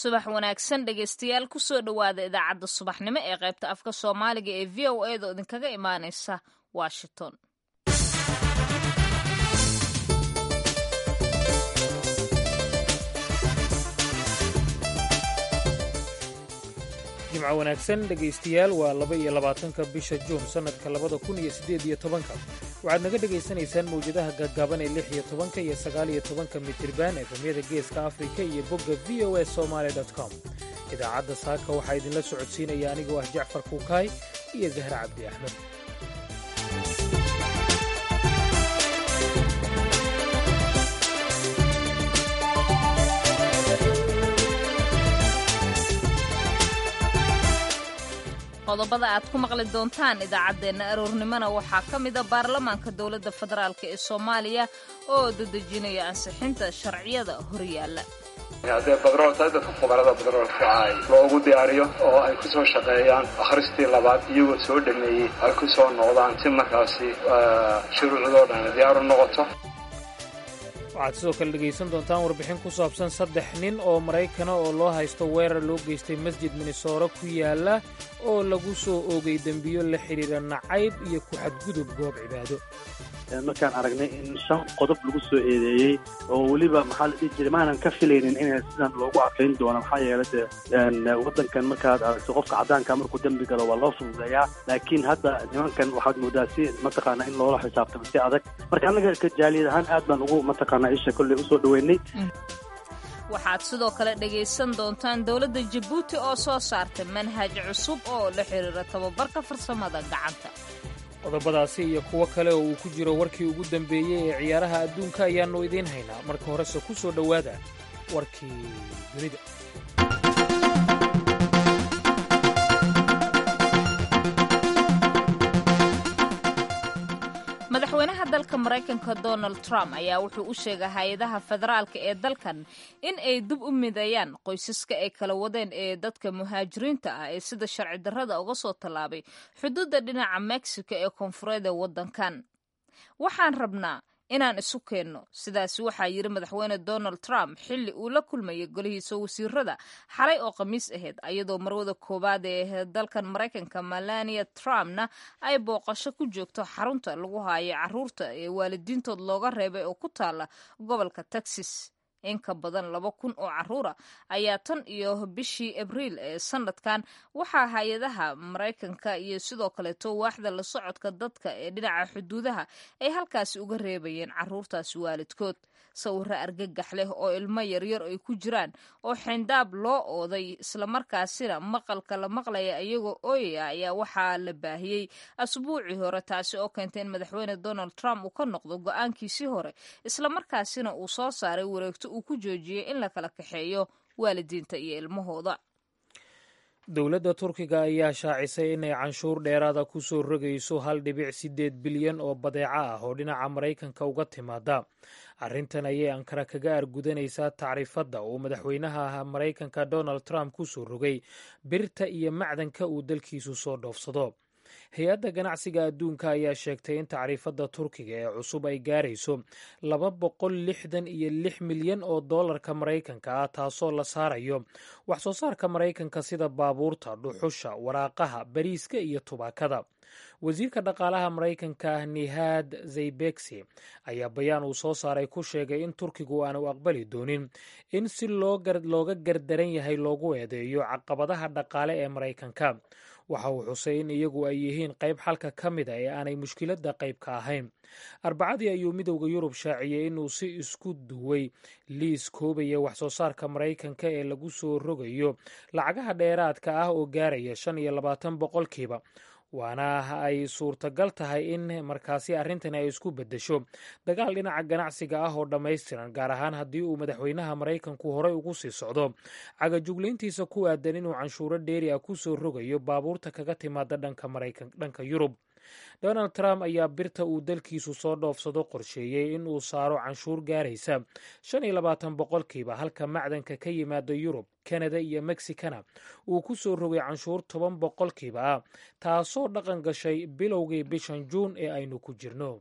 subax wanaagsan dhegaystayaal kusoo dhowaada idaacadda subaxnimo ee qaybta afka soomaaliga ee v o a da idinkaga imaaneysa washington jimco wanaagsan dhegaystayaal waa laba iyo labaatanka bisha juun sannadka labada kun iyo siddeed iyo tobanka waxaad naga dhegaysanaysaan mawjadaha gaggaaban ee lix iyo tobanka iyo sagaal iyo tobanka mitriban efemyada geeska afrika iyo bogga v o a somaali com idaacadda saaka waxaa idinla socodsiinaya anigoo ah jacfar kuukaay iyo zahra cabdi axmed qodobada aad ku maqli doontaan idaacaddeenna aroornimona waxaa ka mida baarlamaanka dowladda federaalk ee soomaaliya oo dadejinaya ansixinta sharciyada horyaalla haddee badroolta dadka fuqarada badroolka ay loogu diyaariyo oo ay ku soo shaqeeyaan akhristii labaad iyagoo soo dhameeyey ay ku soo noqdaan si markaasi shuruucdoo dhan diyaaru noqoto waxaad sidoo kale dhegaysan doontaan warbixin ku saabsan saddex nin oo maraykana oo loo haysto weerar loo geystay masjid minnesooro ku yaala oo lagu soo oogay dembiyo la xidhiira nacayb iyo ku xadgudub goob cibaado markaan aragnay in shan qodob lagu soo eedeeyey oo weliba maxaa la dhihi jiray maanan ka filaynin in sidan loogu adkayn doono maxaa yeelay dee waddankan markaad aragto qofka caddaanka markuu dembi galo waa loo fududeeyaa laakiin hadda nimankan waxaad moodaa si mataqaana in loola xisaabtamo si adag marka annaga kajaaliyad ahaan aad baan ugu mataqaana isha kolley usoo dhoweynay waxaad sidoo kale dhegaysan doontaan dowladda jabuuti oo soo saartay manhaj cusub oo la xidhiira tababarka farsamada gacanta qodobadaasi iyo kuwo kale oo uu ku jiro warkii ugu dambeeyey ee ciyaaraha adduunka ayaannu idiin haynaa marka horese ku soo dhowaada warkii dunida madaxweynaha dalka maraykanka donald trump ayaa wuxuu u sheegay hay-adaha federaalka ee dalkan in ay dib u midayaan qoysaska ay kala wadeen ee dadka muhaajiriinta ah ee sida sharci darrada uga soo tallaabay xuduudda dhinaca mexico ee koonfureed ee waddankan waxaan rabnaa inaan isu keenno sidaas waxaa yidhi madaxweyne donald trump xilli uu la kulmayay golihiisa wasiirada xalay oo khamiis ahayd ayadoo marwada koowaad ee dalkan maraykanka melania trumpna ay booqasho ku joogto xarunta lagu haayo caruurta ee waalidiintood looga reebay oo ku taala gobolka texas in ka badan laba kun oo caruura ayaa tan iyo bishii abriil ee sanadkan waxaa hay-adaha maraykanka iyo sidoo kaleeto waaxda la socodka dadka ee dhinaca xuduudaha ay halkaasi uga reebayeen caruurtaasi waalidkood sawiro argagax leh oo ilmo yaryar ay ku jiraan oo xindaab loo ooday islamarkaasina maqalka la maqlaya iyagoo ooyaya ayaa waxaa la baahiyey asbuucii hore taasi oo keentay in madaxweyne donald trump uu ka noqdo go-aankiisii hore islamarkaasina uu soo saaray wareegto uu ku joojiyey in la kala kaxeeyo waalidiinta iyo ilmahooda dowladda turkiga ayaa shaacisay inay canshuur dheeraada ku soo rogayso hal dhibic siddeed bilyan oo badeeco ah oo dhinaca maraykanka uga timaada arrintan ayay ankara kaga argudanaysaa tacriifadda uu madaxweynaha maraykanka donald trump ku soo rogay birta iyo macdanka uu dalkiisu soo dhoofsado hay-adda ganacsiga adduunka ayaa sheegtay in tacriifadda turkiga ee cusub ay gaarayso laba boqol lixdan iyo lix milyan oo dollarka maraykanka ah taasoo la saarayo wax soo saarka maraykanka sida baabuurta dhuxusha waraaqaha bariiska iyo tubaakada wasiirka dhaqaalaha maraykanka nihad zaybegsi ayaa bayaan uu soo saaray ku sheegay in turkigu aanu aqbali doonin in si looga gardaran yahay loogu eedeeyo caqabadaha dhaqaale ee maraykanka waxa uu xusay in iyagu ay yihiin qayb xalka ka mid a ee aanay mushkiladda qayb ka ahayn arbacadii ayuu midowda yurub shaaciyey inuu si isku duway liis koobaya wax soo saarka maraykanka ee lagu soo rogayo lacagaha dheeraadka ah oo gaaraya shan iyo labaatan boqolkiiba waana ay suurtagal tahay in markaasi arrintan ay isku beddesho dagaal dhinaca ganacsiga ah oo dhammaystiran gaar ahaan haddii uu madaxweynaha maraykanku horey ugu sii socdo cagajuglayntiisa ku aadan inuu canshuuro dheeri ah ku soo rogayo baabuurta kaga timaada dhanka yurub donald trump ayaa birta uu dalkiisu soo dhoofsado qorsheeyey in uu saaro canshuur gaaraysa shan iyo labaatan boqolkiiba halka macdanka ka yimaada yurub kanada iyo mexicana uu ku soo rogay canshuur toban boqolkiiba ah taasoo dhaqan gashay bilowgii bishan juun ee aynu ku jirno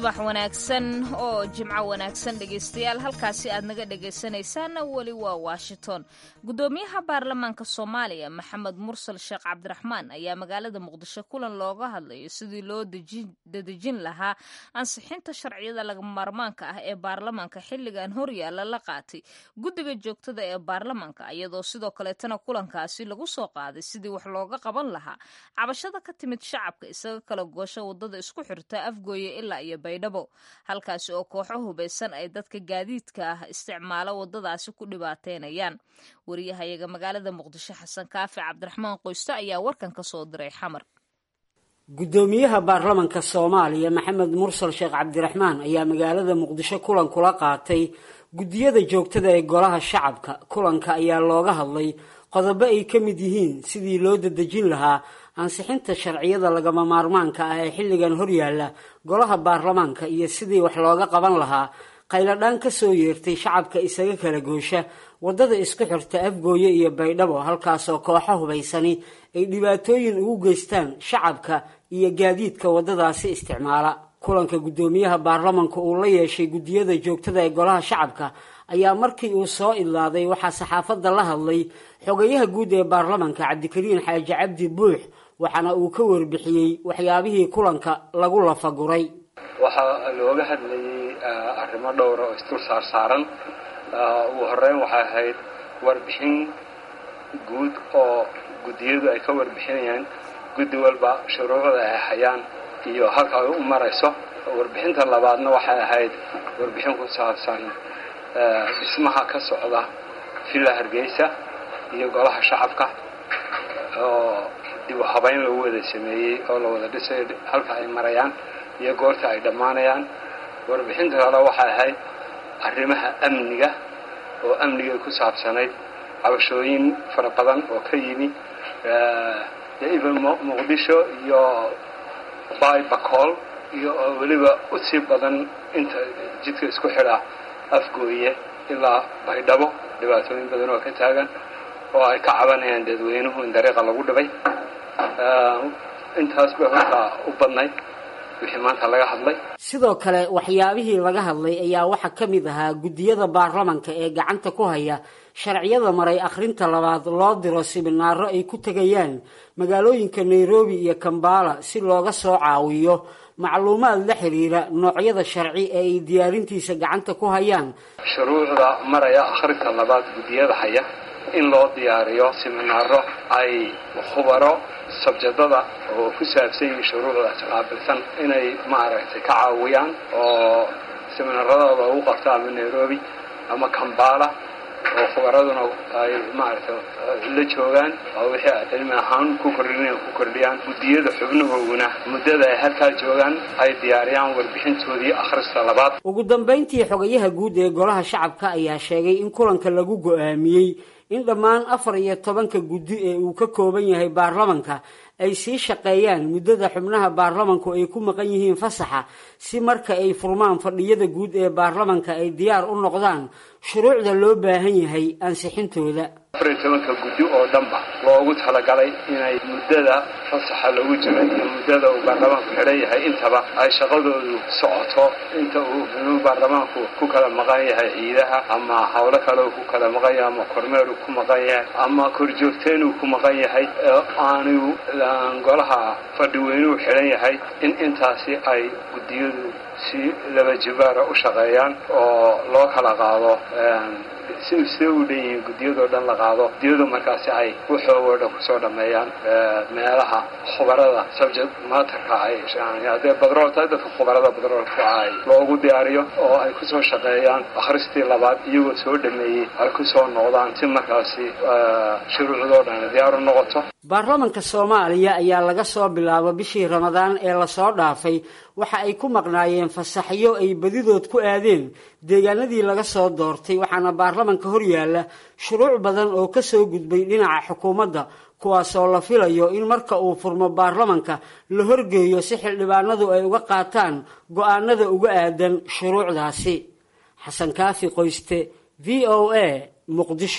subax wanaagsan oo jimco wanaagsan dhegaystayaal halkaasi aad naga dhegaysanaysaanna weli waa washington guddoomiyaha baarlamaanka soomaaliya maxamed mursal sheekh cabdiraxmaan ayaa magaalada muqdisho kulan looga hadlayo sidii loo dadejin lahaa ansixinta sharciyada lagamaarmaanka ah ee baarlamaanka xilligan horyaalla la qaatay guddiga joogtada ee baarlamaanka iyadoo sidoo kaleetana kulankaasi lagu soo qaaday sidii wax looga qaban lahaa cabashada ka timid shacabka isaga kala goosha wadada isku xirta afgooye ilaa iyo baydhabo halkaasi oo kooxo hubaysan ay dadka gaadiidka ah isticmaalo wadadaasi ku dhibaateynayaan wariyahayaga magaalada muqdisho xasan kaafi cabdiraxmaan qoyste ayaa warkan ka soo diray xamar guddoomiyaha baarlamanka soomaaliya maxamed mursal sheekh cabdiraxmaan ayaa magaalada muqdisho kulan kula qaatay guddiyada joogtada ee golaha shacabka kulanka ayaa looga hadlay qodobo ay ka mid yihiin sidii loo dadejin lahaa ansixinta sharciyada lagama maarmaanka ah ee xilligan horyaalla golaha baarlamaanka iyo sidii wax looga qaban lahaa qayladhaan ka soo yeertay shacabka isaga kala goosha waddada isku xirta afgooye iyo baydhabo halkaasoo kooxo hubaysani ay dhibaatooyin ugu geystaan shacabka iyo gaadiidka waddadaasi isticmaala kulanka guddoomiyaha baarlamanka uu la yeeshay guddiyada joogtada ee golaha shacabka ayaa markii uu soo idlaaday waxaa saxaafadda la hadlay xogayaha guud ee baarlamanka cabdikariin xaaji cabdi buux waxaana uu ka warbixiyey waxyaabihii kulanka lagu lafaguray waxaa looga hadlayay arrimo dhowra oo isdul saarsaaran ugu horeyn waxay ahayd warbixin guud oo guddiyadu ay ka warbixinayaan guddi walba shuruucda ay hayaan iyo halka ay u marayso warbixinta labaadna waxay ahayd warbixin ku saabsan dhismaha ka socda villa hargeysa iyo golaha shacabka oo dib u habeyn lagu wada sameeyey oo la wada dhisay halka ay marayaan iyo goorta ay dhammaanayaan warbixinta kale waxay ahayd arrimaha amniga oo amnigay ku saabsanayd cabashooyin fara badan oo ka yimi even muqdisho iyo bybacool iyo oo weliba u sii badan inta jidka isku xidha afgooye ilaa baydhabo dhibaatooyin badan oo ka taagan oo ay ka cabanayaan dadweynuhu in dariiqa lagu dhibay intaas bay hortaa u badnayd wixii maanta laga hadlay sidoo kale waxyaabihii laga hadlay ayaa waxaa ka mid ahaa guddiyada baarlamanka ee gacanta ku haya sharciyada maray akhrinta labaad loo diro siminaaro ay ku tegayaan magaalooyinka nairobi iyo kambala si looga soo caawiyo macluumaad la xiriira noocyada sharci ee ay diyaarintiisa gacanta ku hayaan shuruucda maraya akhrinta labaad guddiyada haya in loo diyaariyo siminaaro ay khubaro sabjadada oo ku saabsan yihiin shuruucdaas qaabilsan inay maaragtay ka caawiyaan oo siminaarada loogu qabto ama nairobi ama kambala oo khubaraduna ay maaragtay la joogaan oo wixii ay cilmi ahaan ku kordhinayaan ku kordhiyaan guddiyada xubnahooguna muddada ay halkaa joogaan ay diyaariyaan warbixintoodii akhrista labaad ugu dambayntii xogayaha guud ee golaha shacabka ayaa sheegay in kulanka lagu go-aamiyey in dhammaan afar iyo tobanka guddi ee uu ka kooban yahay baarlamanka ay sii shaqeeyaan muddada xubnaha baarlamanku ay ku maqan yihiin fasaxa si marka ay furmaan fadhiyada guud ee baarlamanka ay diyaar u noqdaan shuruucda loo baahan yahay ansixintooda afar iyo tobanka guddi oo dhanba loogu talagalay inay muddada fasaxa lagu jiro iyo muddada uu baarlamaanku xidhan yahay intaba ay shaqadoodu socoto inta uu xubnuhu baarlamaanku ku kala maqan yahay ciidaha ama howlo kale uu ku kala maqan yahay ama kormeer uu ku maqan yahay ama korjoogteen uu ku maqan yahay aanu golaha fadhiweynuhu xidhan yahay in intaasi ay guddiyadu si laba jibaara u shaqeeyaan oo loo kala qaado si see u dhan yihiin guddiyadoo dhan la qaado guddiyadu markaasi ay waxoogoo dhan kusoo dhameeyaan meelaha khubarada subject materka ay haddee badrool tahay dadka khubarada badroolka ay loogu diyaariyo oo ay kusoo shaqeeyaan akhristii labaad iyagoo soo dhameeyey ay kusoo noqdaan si markaasi shuruucdoo dhan diyaar u noqoto baarlamanka soomaaliya ayaa laga soo bilaabo bishii ramadaan ee lasoo dhaafay waxa ay ku maqnaayeen fasaxyo ay badidood ku aadeen deegaanadii laga soo doortay waxaana baarlamanka horyaalla shuruuc badan oo ka soo gudbay dhinaca xukuumadda kuwaasoo la filayo in marka uu furmo baarlamanka la horgeeyo si xildhibaanadu ay uga qaataan go-aanada uga aadan shuruucdaasi xasan kaafi qoyste v o a muqdisho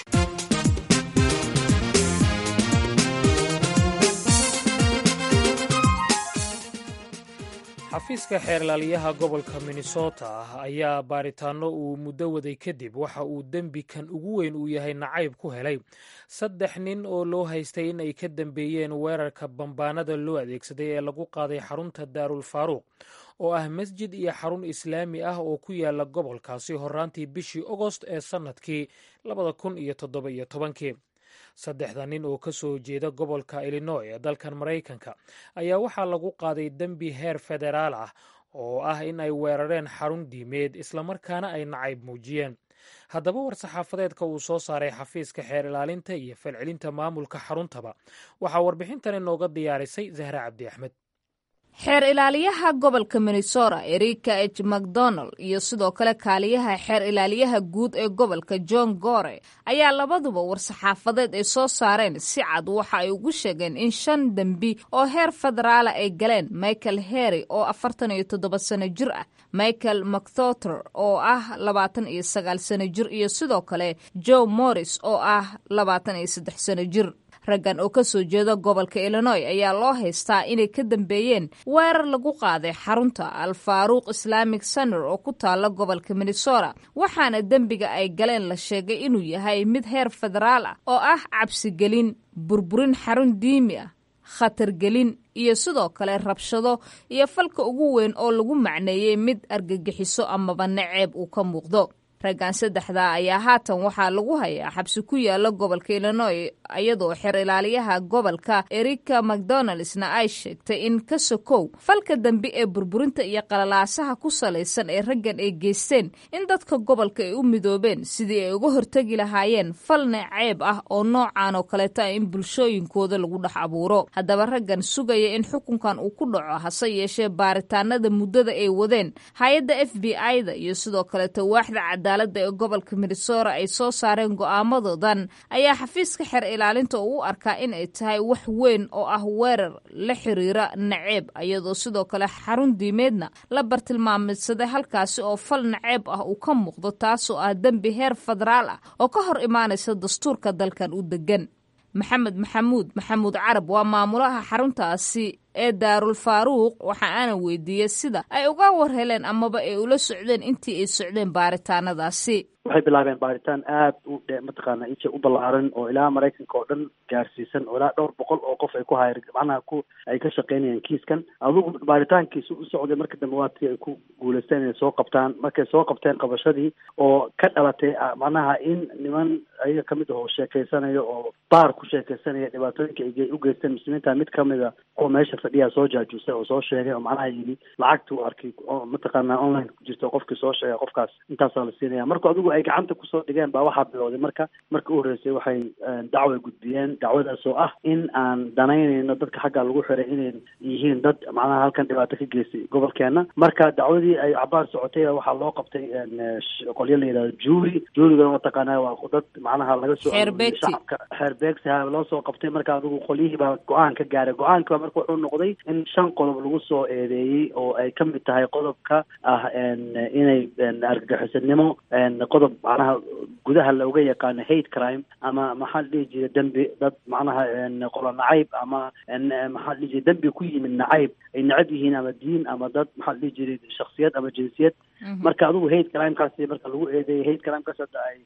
xafiiska xeerlaaliyaha gobolka minnesota ah ayaa baaritaanno uu muddo waday kadib waxa uu dembi kan ugu weyn uu yahay nacayb ku helay saddex nin oo loo haystay in ay ka dambeeyeen weerarka bambaanada loo adeegsaday ee lagu qaaday xarunta daarul faaruuq oo ah masjid iyo xarun islaami ah oo ku yaala gobolkaasi horaantii bishii ogost ee sannadkii labada kun iyo toddoba iyo tobankii saddexda nin oo ka soo jeeda gobolka illinoy ee dalkan maraykanka ayaa waxaa lagu qaaday dembi heer federaal ah oo ah in ay weerareen xarun diimeed islamarkaana ay nacayb muujiyeen haddaba war-saxaafadeedka uu soo saaray xafiiska xeer ilaalinta iyo falcelinta maamulka xaruntaba waxaa warbixintan inooga diyaarisay zahra cabdi axmed xeer ilaaliyaha gobolka minnesota erika h macdonald iyo sidoo kale kaaliyaha xeer ilaaliyaha guud ee gobolka john gore ayaa labaduba war-saxaafadeed ay soo saareen si cad waxa ay ugu sheegeen in shan dembi oo heer federaala ay galeen michael herry oo afartan iyo toddoba sano jir ah michael macthoter oo ah labaatan iyo sagaal sano jir iyo sidoo kale joe morris oo ah labaatan iyo saddex sano jir raggan oo ka soo jeeda gobolka illinoy ayaa loo haystaa inay ka dambeeyeen weerar lagu qaaday xarunta al faaruuq islamic center oo ku taala gobolka minnesota waxaana dembiga ay galeen la sheegay inuu yahay mid heer federaal ah oo ah cabsigelin burburin xarun diimi ah khatargelin iyo sidoo kale rabshado iyo falka ugu weyn oo lagu macneeyey mid argagixiso amaba naceeb uu ka muuqdo raggan saddexda ayaa haatan waxaa lagu hayaa xabsi ku yaala gobolka illinoy iyadoo xeer ilaaliyaha gobolka erika macdonaldsna ay sheegtay in ka sokow falka dambe ee burburinta iyo qalalaasaha ku salaysan ee raggan ay geysteen in dadka gobolka ay u midoobeen sidii ay uga hortegi lahaayeen fal naceeb ah oo noocan oo kaleeta ah in bulshooyinkooda lagu dhex abuuro haddaba raggan sugaya in xukunkan uu ku dhaco hase yeeshee baaritaanada muddada ay wadeen hay-adda f b i-da iyo sidoo kaleeta waaxda cadaalada ee gobolka minnesota ay soo saareen go'aamadoodan ayaa xafiiska xeer ilaalinta uu u arkaa in ay tahay wax weyn oo ah weerar la xiriira naceeb iyadoo sidoo kale xarun diimeedna la bartilmaamidsaday halkaasi oo fal naceeb ah uu ka muuqdo taasoo ah dembi heer federaal ah oo ka hor imaanaysa dastuurka dalkan u degan maxamed maxamuud maxamuud carab waa maamulaha xaruntaasi ee daarul faaruuq waxa aana weydiiyey sida ay uga war heleen amaba ay ula socdeen intii ay socdeen baaritaanadaasi waxay bilaabeen baaritaan aada u dhe mataqaana inta u ballaaran oo ilaa maraykanka oo dhan gaarsiisan oo ilaa dhowr boqol oo qof ay ku hayr macnaha ku ay ka shaqeynayaan kiiskan adugu baaritaankiisu u socday marka dambe waatii ay ku guulaysteen inay soo qabtaan markay soo qabteen qabashadii oo ka dhalatay macnaha in niman ayaga kamid ah oo sheekeysanayo oo baar ku sheekeysanaya dhibaatooyinka ay u geysteen muslimiinta mid kamida kuwa meesha fadhiyaa soo jaajuusay oo soo sheegay oo macnaha yidhi lacagtuu arkay oo mataqaana online ku jirta qofkii soo sheegay qofkaas intaasaa la siinaya marka adigu ay gacanta kusoo dhigeen baa waxaa bilowday marka marka u horreysay waxay dacway gudbiyeen dacwadaas oo ah in aan danaynayno dadka xagga lagu xiray inay yihiin dad macnaha halkan dhibaato ka geystay gobolkeena marka dacwadii ay cabaar socotay waxaa loo qabtay qolyo la yidhahdo juuri juurigana mataqaana waa dad macnaha laga soo shacabka xeer beegsi ha loo soo qabtay marka adigu qolyihii baa go-aan ka gaaray go-aanki baa marka wuxuu noqday in shan qodob lagu soo eedeeyey oo ay ka mid tahay qodobka ah inay argagixisanimo qodob macnaha gudaha looga yaqaano hate crime ama maxaa la dhihi jiray dembi dad macnaha qolo nacayb ama maxaa la dhihi jiray dembi ku yimid nacayb ay necab yihiin ama diin ama dad maxaa la dhihi jiray shaksiyad ama jinsiyad marka adigu hate crimekaasi marka lagu eedeeyay hate crimekaas hadda ay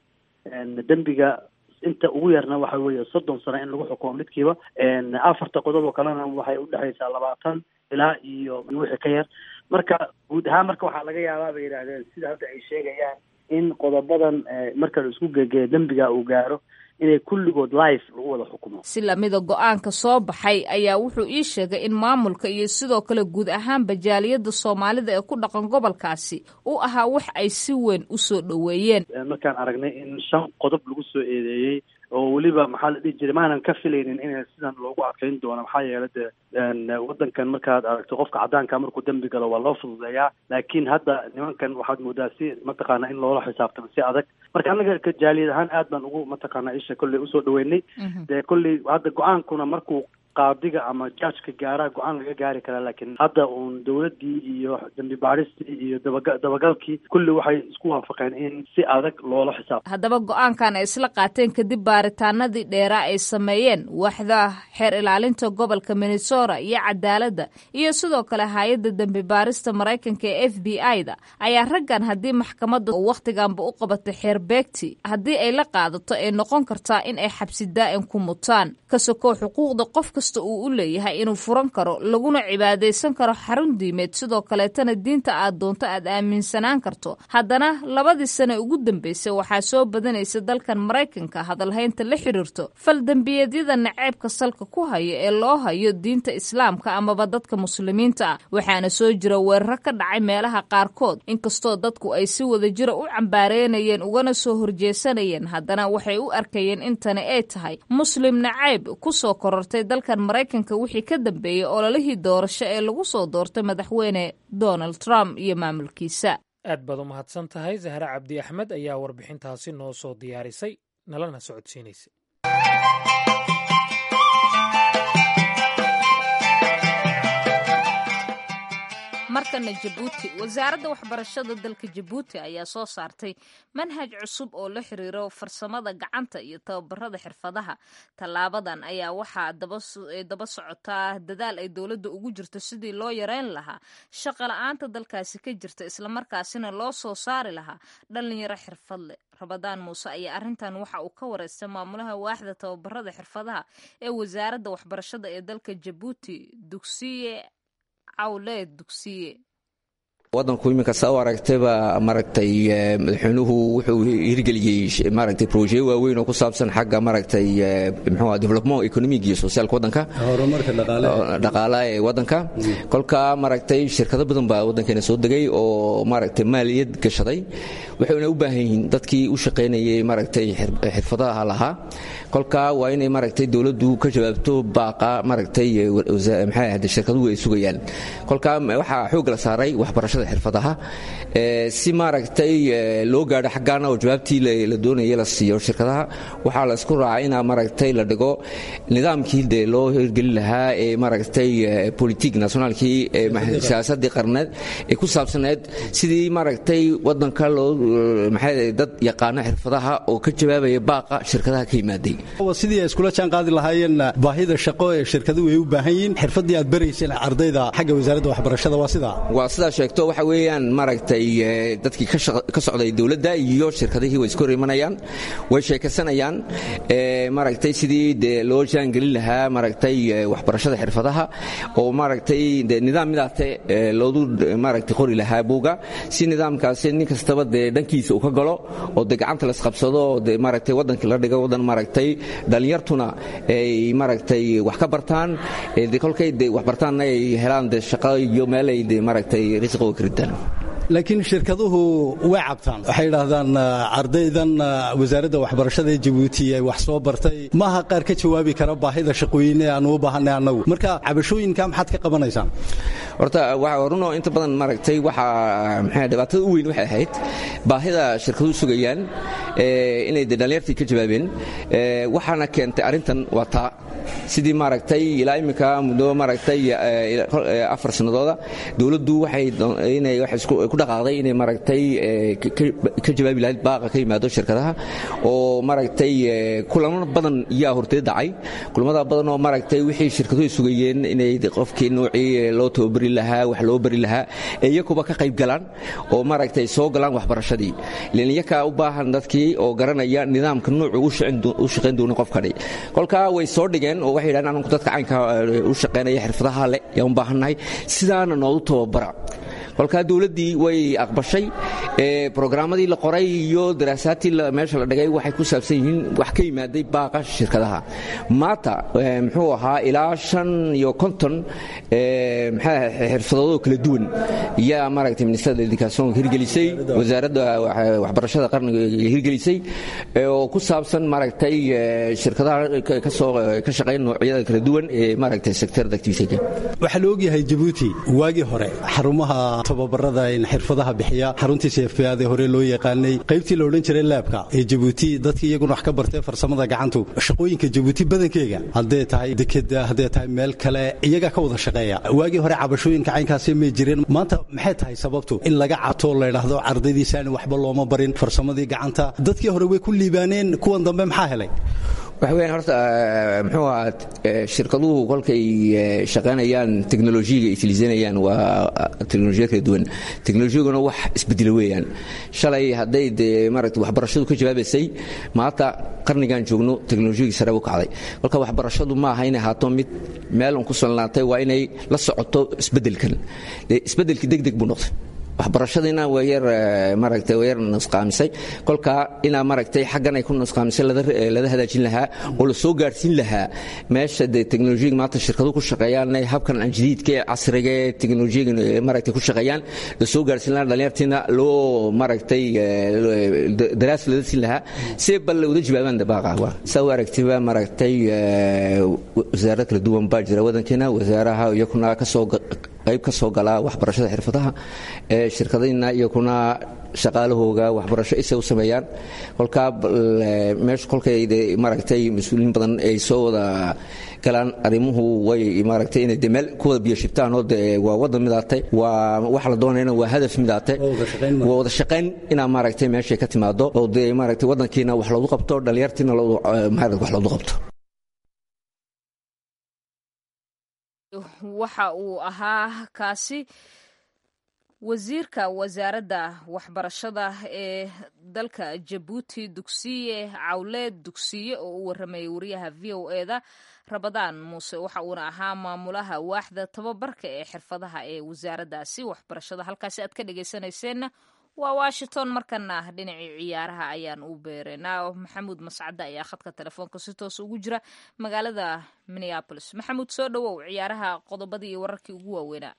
dembiga inta ugu yarna waxa weeye soddon sano in lagu xukumo midkiiba afarta qodob oo kalena waxay udhexaysaa labaatan ilaa iyo wixii ka yar marka guud ahaan marka waxaa laga yaabaa bay yidhaahdeen sida hadda ay sheegayaan in qodobadan marka la isku gegeeyo dembiga uu gaaro inay kulligood life lagu wada xukumo si lamida go-aanka soo baxay ayaa wuxuu ii sheegay in maamulka iyo sidoo kale guud ahaanba jaaliyadda soomaalida ee ku dhaqan gobolkaasi uu ahaa wax ay si weyn u soo dhoweeyeen markaan aragnay in shan qodob lagu soo eedeeyey oo weliba maxaa la dhihi jiray maanan ka filaynin in sidan loogu adkeyn doono maxaa yeelay dee waddankan markaad aragto qofka caddaanka markuu dembi galo waa loo fududeeyaa laakiin hadda nimankan waxaad moodaa si mataqaana in loola xisaabtamo si adag marka anaga ka jaaliyad ahaan aad baan ugu mataqaana isha kolley usoo dhaweynay dee kolley hadda go-aankuna markuu qaadiga ama jajka gaaraha go-aan laga gaari karaa laakiin hadda uun dowladdii iyo dambi baadhistii iyo dabaga dabagalkii kulli waxay isku waafaqeen in si adag loola xisaab haddaba go-aankan ay isla qaateen kadib baaritaanadii dheeraa ay sameeyeen waaxda xeer ilaalinta gobolka minnesota iyo cadaaladda iyo sidoo kale hay-adda dembi baarista maraykanka ee f b i da ayaa raggan haddii maxkamadda wakhtiganba u qabatay xeer beegti haddii ay la qaadato ay noqon kartaa in ay xabsi daa'im ku mutaan ka sokow xuquuqda qof kasta uu u leeyahay inuu furan karo laguna cibaadaysan karo xarun diimeed sidoo kaleetana diinta aad doonto aad aaminsanaan karto haddana labadii sane ugu dambeysay waxaa soo badanaysa dalkan maraykanka hadalhaynta la xiriirto faldembiyeedyada naceebka salka ku hayo ee loo hayo diinta islaamka amaba dadka muslimiinta ah waxaana soo jira weeraro ka dhacay meelaha qaarkood inkastoo dadku ay si wada jira u cambaareynayeen ugana soo horjeesanayeen haddana waxay u arkayeen in tani ay tahay muslim nacayb kusoo korortay dalkan maraykanka wixii ka dambeeyey ololihii doorasho ee lagu soo doortay madaxweyne donald trump iyo maamulkiisa aad baad u mahadsan tahay zahre cabdi axmed ayaa warbixintaasi noo soo diyaarisay nalana socodsiinaysa markana jabuuti wasaaradda waxbarashada dalka jabuuti ayaa soo saartay manhaj cusub oo la xiriiro farsamada gacanta iyo tababarada xirfadaha tallaabadan ayaa waxaa daba socotaa dadaal ay dowladda ugu jirto sidii loo yareyn lahaa shaqa la-aanta dalkaasi ka jirta islamarkaasina loo soo saari lahaa dhalinyaro xirfad leh rabadaan muuse ayaa arrintan waxa uu ka wareystay maamulaha waaxda tababarada xirfadaha ee wasaaradda waxbarashada ee dalka jabuuti dugsiye wadanku iminka saa u aragtayba maaragtay madaxweynuhu wuxuu hirgeliyey maaragtay proje waaweyn oo ku saabsan xagga maaragtay muxuu development economic iyo socialka wadanka horumarka dhaqaalaha ee wadanka kolka maaragtay shirkado badan baa wadankeena soo degay oo maaragtay maaliyad gashaday waxayna u baahan yihiin dadkii u shaqaynayay maaragtay xirfadaha lahaa kolka waa inay maaragtay dowladdu ka jawaabto baaqa maaragtay maxay ahde shirkaduhu ay sugayaan kolka waxaa xoog la saaray waxbarashada xirfadaha si maaragtay loo gaadho xaggaana oo jawaabtii la doonaya la siiyo shirkadaha waxaa la isku raacay inaa maaragtay la dhigo nidaamkii dee loo hirgelin lahaa ee maaragtay politik nationaalkii siyaasadii qarneed ee ku saabsaneed sidii maaragtay wadanka loo maxay dad yaqaano xirfadaha oo ka jawaabaya baaqa shirkadaha ka yimaaday sidii ay iskula jaan qaadi lahaayeen baahida shaqo ee shirkaduhu ay u baahan yihiin xirfadii aad barayseen ardayda xagga wasaaradda waxbarashada waa sidaa waa sidaa sheegto waxa weeyaan maaragtay dadkii ka socday dowladda iyo shirkadihii way iska hor imanayaan way sheekaysanayaan maaragtay sidii dee loo jaangelin lahaa maaragtay waxbarashada xirfadaha oo maaragtay de nidaam midaate loodu maaragtay qori lahaa buuga si nidaamkaasi nin kastaba dee dhankiisa uu ka galo oo de gacanta la isqabsado oo de maaragtay waddankii la dhigo waddan maaragtay dhallinyartuna ay maaragtay wax ka bartaan de kolkay de wax bartaanna ay helaan de shaqo iyo meel ay de maaragtay risqiga ka ritaan laakiin shirkaduhu way cabtaan waxay idhaahdaan ardaydan wasaaradda waxbarashada ee jabuuti ay wax soo bartay maaha qaar ka jawaabi kara baahida shaqooyin ee aanu u baahanay annagu marka cabashooyinka maxaad ka qabanaysaan horta waa runoo inta badan maaragtay waxa maxay dhibaatada u weyn waxay ahayd baahida shirkaduhu sugayaan inay de dhallinyartii ka jawaabeen waxaana keentay arrintan waa taa sidii maaragtay ilaa iminka muddo maaragtay afar sannadooda dowladdu waxay inay ku dhaqaaqday inay maaragtay ka jawaabi lahayd baaqa ka yimaado shirkadaha oo maaragtay kulamo badan yaa hortee dhacay kulamada badan oo maaragtay wixii shirkaduhu sugayeen inay qofkii noocii loo tababari lahaa wax loo bari lahaa ee iyakuba ka qayb galaan oo maaragtay soo galaan waxbarashadii ilan iyakaa u baahan dadkii oo garanaya nidaamka nuucu u shaqayn doona qofkani kolkaa way soo dhigeen oo waxay yidhahdeen anku dadka caynka u shaqaynaya xirfadaha leh yaan u baahannahay sidaana noogu tababara kolkaa dowladdii way aqbashay brogrammadii la qoray iyo daraasaadtii meesha la dhigay waxay ku saabsan yihiin wax ka yimaaday baaqa shirkadaha maanta muxuu ahaa ilaa shan iyo konton xirfadoodoo kala duwan yaa maaragtay ministerada educationka hirgelisay wasaaradda waxbarashada qarniga hirgelisay oo ku saabsan maaragtay shirkadaha kasoo ka shaqeyn noocyada kala duwan ee maaragtay sectorada activity waxaa la ogyahay jabuuti waagii hore xarumaha tababarada xirfadaha bixiya xaruntii seefbaade hore loo yaqaanay qaybtii la odhan jiray laabka ee jabuuti dadkii iyaguna wax ka bartay farsamada gacantu shaqooyinka jabuuti badankeega haddee tahay dekeda haddee tahay meel kale iyagaa ka wada shaqeeya waagii hore cabashooyinka caynkaasi may jireen maanta maxay tahay sababtu in laga cabto laydhaahdo ardaydiisaani waxba looma barin farsamadii gacanta dadkii hore way ku liibaaneen kuwan dambe maxaa helay waxa weyaan horta muxuu ahaa shirkaduhu kolkay shaqaynayaan teknolojiyaga ay tiliisanayaan waa teknolojiyad kala duwan teknolojiyaguna wax isbedelo weeyaan shalay hadday dee maaragta waxbarashadu ka jawaabaysay maanta qarnigan joogno teknolojiyagii sare u kacday kolka waxbarashadu ma aha inay ahaato mid meel un ku solnaatay waa inay la socoto isbeddelkan isbeddelkii deg deg buu noqday waxbarashadiina waa yar maaragtay waa yar nusqaamisay kolka inaa maaragtay xaggan ay ku nusqaamisay lada hadaajin lahaa oo la soo gaadhsiin lahaa meesha dee teknolojiyaga maanta shirkaduhu ku shaqeeyaan habkan jadiidka ee casriga ee teknolojiyaga maaragtay ku shaqeeyaan la soo gaadhsiin lahaa dhalinyartiina loo maaragtay daraas lada siin lahaa see bal uda jawaabaan dabaaqa saa u aragtiba maaragtay wasaarad kala duwan baa jira wadankeena wasaaraha iyakuna kasoo qayb ka soo galaa waxbarashada xirfadaha ee shirkadayna iyo kuna shaqaalahooga waxbarasho isay u sameeyaan kolkaa meesha kolkay maaragtay mas-uuliin badan ay soo wada galaan arrimuhu way maaragtay inay de meel ku wada biyo shibtaan oo de waa waddan midaatay waa waxa la doonayna waa hadaf midaatay waa wada shaqayn inaa maaragtay meeshay ka timaado oo de maaragtay waddankiina wax loogu qabto dhalinyartiina maaragtay wax loogu qabto waxa uu ahaa kaasi wasiirka wasaaradda waxbarashada ee dalka jabuuti dugsiye cawleed dugsiye oo u waramayay wariyaha v o e da rabadaan muuse waxa uuna ahaa maamulaha waaxda tababarka ee xirfadaha ee wasaaraddaasi waxbarashada halkaasi aad ka dhegeysanayseena waa washington markana dhinacii ciyaaraha ayaan u beereynaa maxamuud mascade ayaa khadka telefoonka si toos ugu jira magaalada minneabolis maxamuud soo dhowow ciyaaraha qodobadii iyo wararkii ugu waaweynaa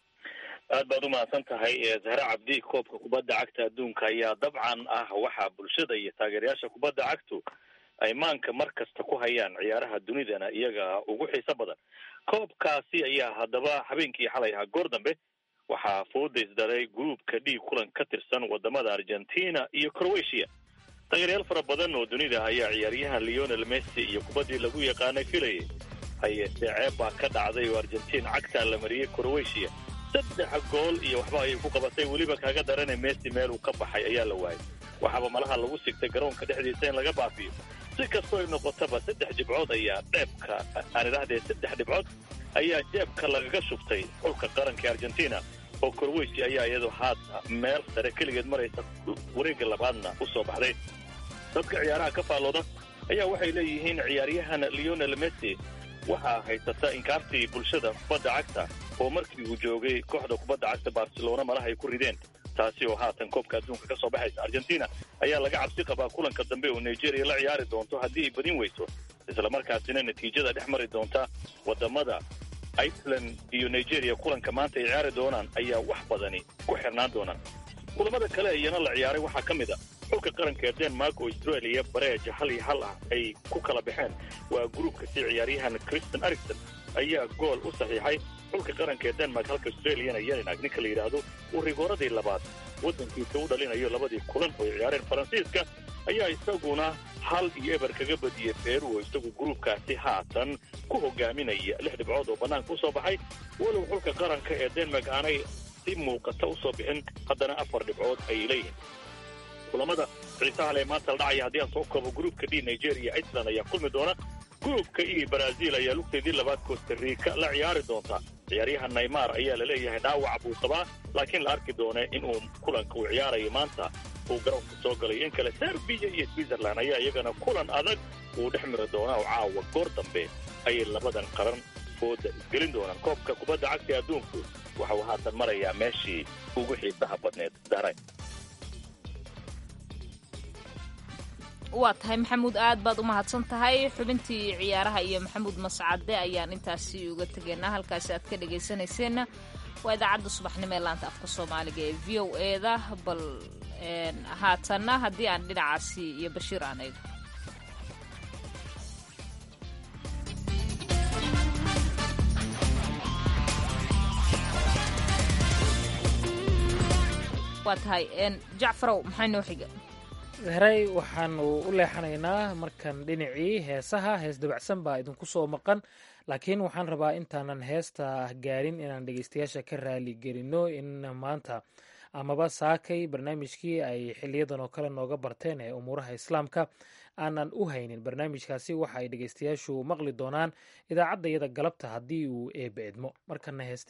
aad baad u mahadsan tahay zahre cabdi koobka kubadda cagta adduunka ayaa dabcan ah waxaa bulshada iyo taageerayaasha kubadda cagtu ay maanka mar kasta ku hayaan ciyaaraha dunidana iyaga ugu xiiso badan koobkaasi ayaa haddaba habeenkii xalay ahaa goor dambe waxaa fooda isdaray gruupka dhiig kulan ka tirsan wadamada argentina iyo croatia taageeryaal fara badan oo dunida ayaa ciyaaryahan leonel messi iyo kubaddii lagu yaqaanay filayay hayeese ceeb baa ka dhacday oo argentina cagtaa la mariyey croatia saddex gool iyo waxba ayay ku qabatay weliba kaaga darana messi meel uu ka baxay ayaa la waayay waxaaba malaha lagu sigtay garoonka dhexdiisa in laga baafiyo si kastoo ay noqotaba saddex dhibcood ayaa dheebka aan idhahdee saddex dhibcood ayaa jeebka lagaga shubtay xulka qaranka argentina oo croatia ayaa iyadu haata meel sare keligeed maraysa wareegga labaadna u soo baxday dadka ciyaaraha ka faallooda ayaa waxay leeyihiin ciyaaryahan leonel messi waxaa haysata inkaartii bulshada kubadda cagta oo markii uu joogay kooxda kubadda cagta barcelona malaha ay ku rideen taasi oo haatan koobka adduunka ka soo baxaysa argentina ayaa laga cabsi qabaa kulanka dambe oo nigeria la ciyaari doonto haddii ay badin weyso islamarkaasina natiijada dhex mari doonta wadamada iceland iyo nigeria kulanka maanta ay ciyaari doonaan ayaa wax badani ku xirnaan doonaan kulamada kale iyana la ciyaaray waxaa ka mid a xulka qaranka ee denmark oo australia bareeja hal iyo hal ah ay ku kala baxeen waa gruubkasi ciyaaryahan christian ericson ayaa gool u saxiixay xulka qaranka ee denmark halka australiana yeninag ninka la yidhaahdo uu rigooradii labaad waddankiisa u dhalinayo labadii kulan oo ay ciyaareen faransiiska ayaa isaguna hal iyo eber kaga badiyey peru oo isagu gruubkaasi haatan ku hogaaminaya lix dhibcood oo bannaanka u soo baxay walow xulka qaranka ee denmark aanay si muuqata u soo bixin haddana afar dhibcood ayay leeyihiin kulamada xiisaha le maanta la dhacaya haddii aan soo koobo gruubka d nigeria iceland ayaa kulmi doona gruubka e brazil ayaa lugteedii labaad costarica la ciyaari doonta ciyaaryahan naymar ayaa laleeyahay dhaawac buu qabaa laakiin la arki doona inuu kulanka uu ciyaarayo maanta uu garoonka soo galayo in kale serbiya iyo switzerland ayaa iyagana kulan adag uu dhex miri doonaa oo caawa goor dambe ayay labadan qaran fooda isgelin doonaan koobka kubadda cagta ee adduunku waxa uu haatan marayaa meeshii ugu xiisaha badneed daray waa tahay maxamuud aad baad u mahadsan tahay xubintii ciyaaraha iyo maxamuud mascade ayaan intaasi uga tegaynaa halkaasi aad ka dhegaysanayseena waa idaacadda subaxnimo ee laanta afka soomaaliga ee v o e da bal haatanna haddii aan dhinacaasi iyo bashiir aan eego waa tahay jacfarow maxaa noo xiga heray waxaanu u leexanaynaa markan dhinacii heesaha hees dabacsan baa idinku soo maqan laakiin waxaan rabaa intaanan heesta gaarin inaan dhegeystayaasha ka raali gelino in maanta amaba saakay barnaamijkii ay xiliyadan oo kale nooga barteen ee umuuraha islaamka aanan u haynin barnaamijkaasi waxa ay dhegeystayaashu maqli doonaan idaacadda iyada galabta haddii uu eebe edmo markana heesti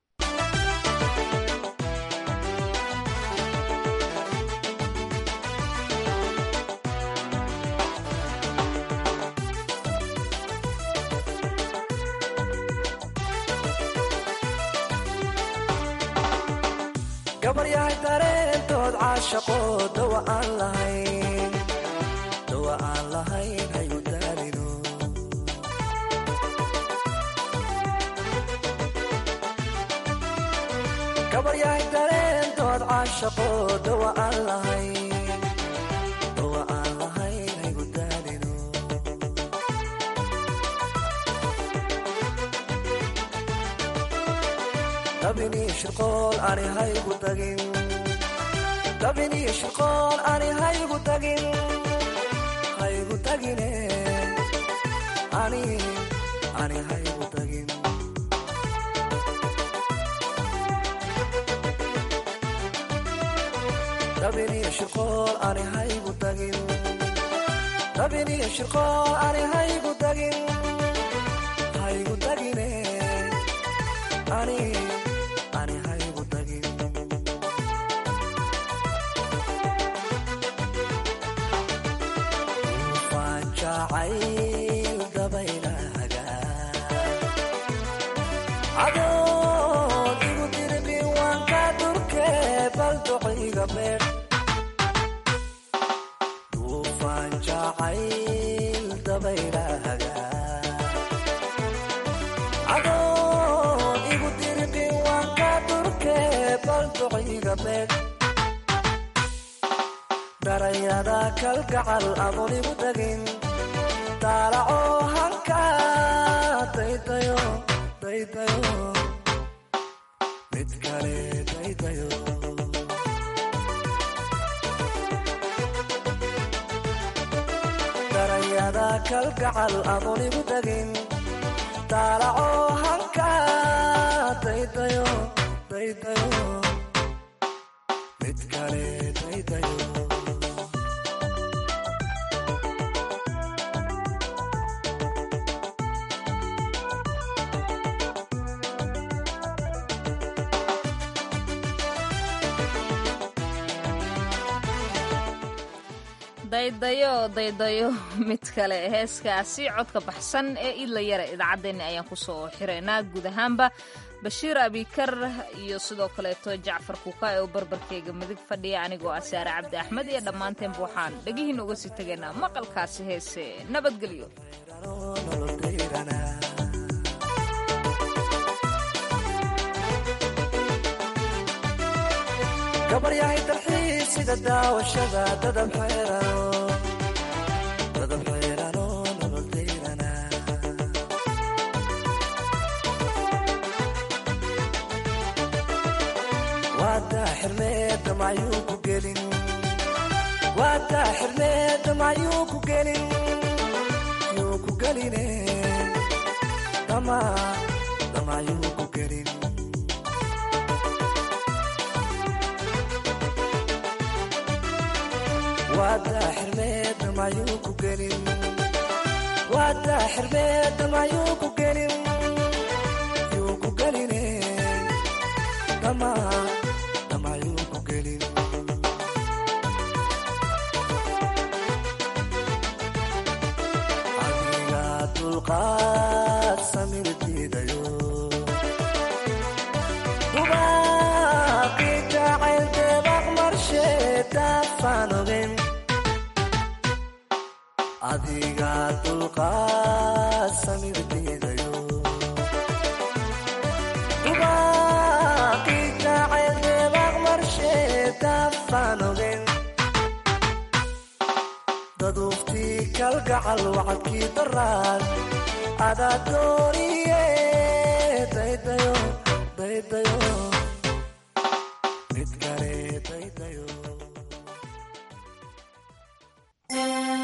gabaryahay dareentood caashaqo dawa aan lahayn dawa aan lahayn hayu daalino gabaryahay dareentood caashaqo dawa aan lahayn dawa aan lahayn hayu daalino dabini shirqool ani haygu tagin dabini shirqool ani haygu tagin haygu tagine ani ani haygu tagin dabini shirqool ani haygu tagin dabini shirqool ani haygu tagin haygu tagine ani ani haygu tagin ufaan jacayl dabaylahaga adoon igu dirbin waan ka durke bal duciga beer ufaan jacayl dabaylahaga adoon igu dirbin waan ka durke bal duciga beer darayada kalgacal adoon igu tagin daalaco hanka daydayo daydayo mid kale daydayo darayada kalgacal adoon igu tagin daalaco hanka daydayo daydayo mid kale daydayo daydayo daydayo mid kale heeskaasi codka baxsan ee idla yara idaacaddeenni ayaan kusoo xiraynaa guud ahaanba bashiir abikar iyo sidoo kaleeto jacfar kuuka ee u barbarkeyga midig fadhiya anigoo ah saare cabdi axmed iyo dhammaanteenba waxaan dhegihiin uga sii tegaynaa maqalkaasi heese nabadgelyo gabaryahay dalxiis sida daawashada dadab xeerano dadab xeerano nolol dayrana waadaa xirmeeda macyuu ku gelin waadaa xirmeeda macyuu ku gelin yuu ku geline dama damayuu ku gelin waadaa xirmeeda mayuu ku gelin waadaa xirmeeda mayuu ku gelin yuu ku geline dama damayuu ku gelin adiga dulqaad samir diidayo dubaaqi jacayl deebaq marsheedaafaan ogen adiga dulqaad samir diidayo dubaaqi jacayl deebaq marsheedaafaan ogen daduuftii kalgacal wacadkii daraan adaa dooniye daydayo daydayo mid kale daydayo dayo